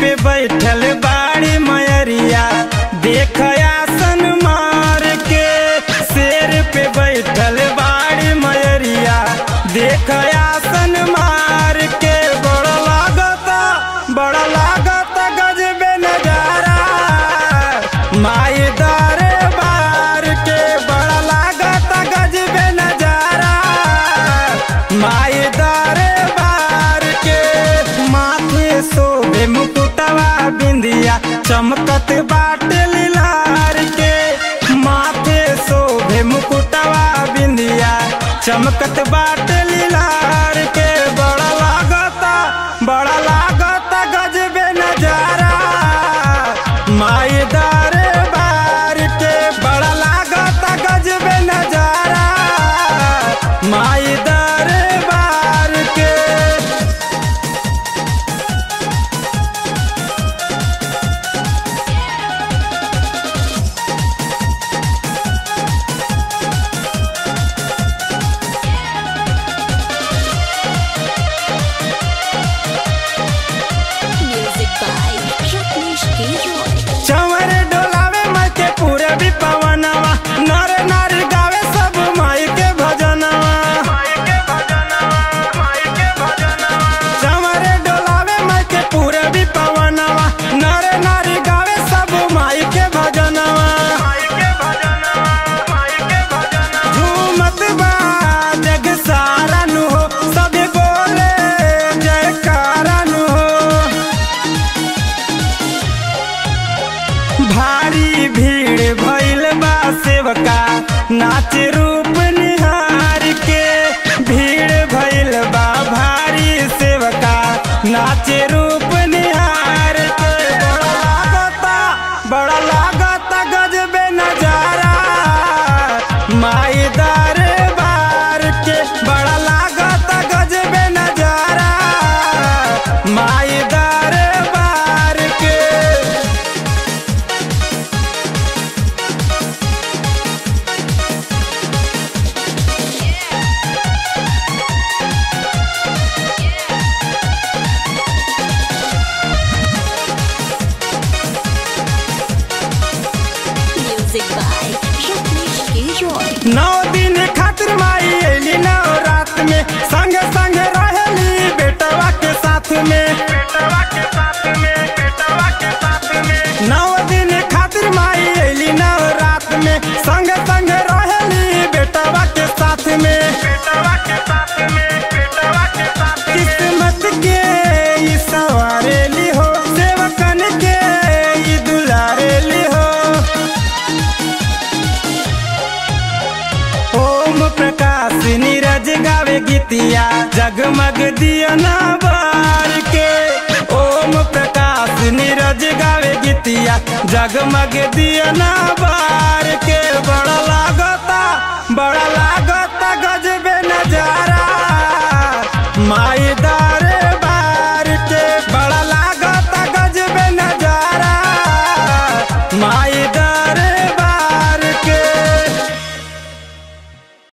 पे बैठल बाड़ी मयरिया देख आसन मार के शेर पे बैठल बाड़ी मयरिया देख आसन मार के बड़ा लागता बड़ा लागता गजबे नजारा माई दारे बार के बड़ा लागता गजबे नजारा माई दारे बार के माथे सोबे मुकुटवा बिंदिया चमकत बाटे लीलार के माथे सोबे मुकुटवा बिंदिया चमकत बाटे लीलार के बड़ा लागता बड़ा लागता गजबे नजारा माई दारे बार के बड़ा लागता गजबे नजारा माई दारे बार के Music by Rajneesh K. Roy. चंवर डोलावे माई के पूरे भी पवनवा नर नार गावे सब माई के भजनवा चंवर डोलावे माई के पूरे भी पवनवा नर नार गावे सब माई के भजनवा झूमत बा जग सारा नु हो सब बोले जयकारा नु हो भारी भीड़ भइल बा सेवका नाच रूप निहार के भीड़ भइल बा भारी सेवका नाच रूप निहार के बड़ा लागता बड़ा लागता गजबे नजारा माई दारे बार के बड़ा लागता गजबे नजारा माई दारे बार के Music by Rajneesh K. Roy. नौ दिन खातिर माई अली नौ रात में संग संग रहली बेटवा के साथ में नौ दिन खातिर माई अली नौ रात में संग संग रहली बेटवा के साथ में किस्मत के ई सवारेली हो सेवकन के ई दुलारेली हो ओम प्रकाश नीरज गावे गीतिया जगमग दिया ना बार के ओम प्रकाश नीरज गावे गीतिया जगमग दिया ना बार के बड़ा लागता बड़ा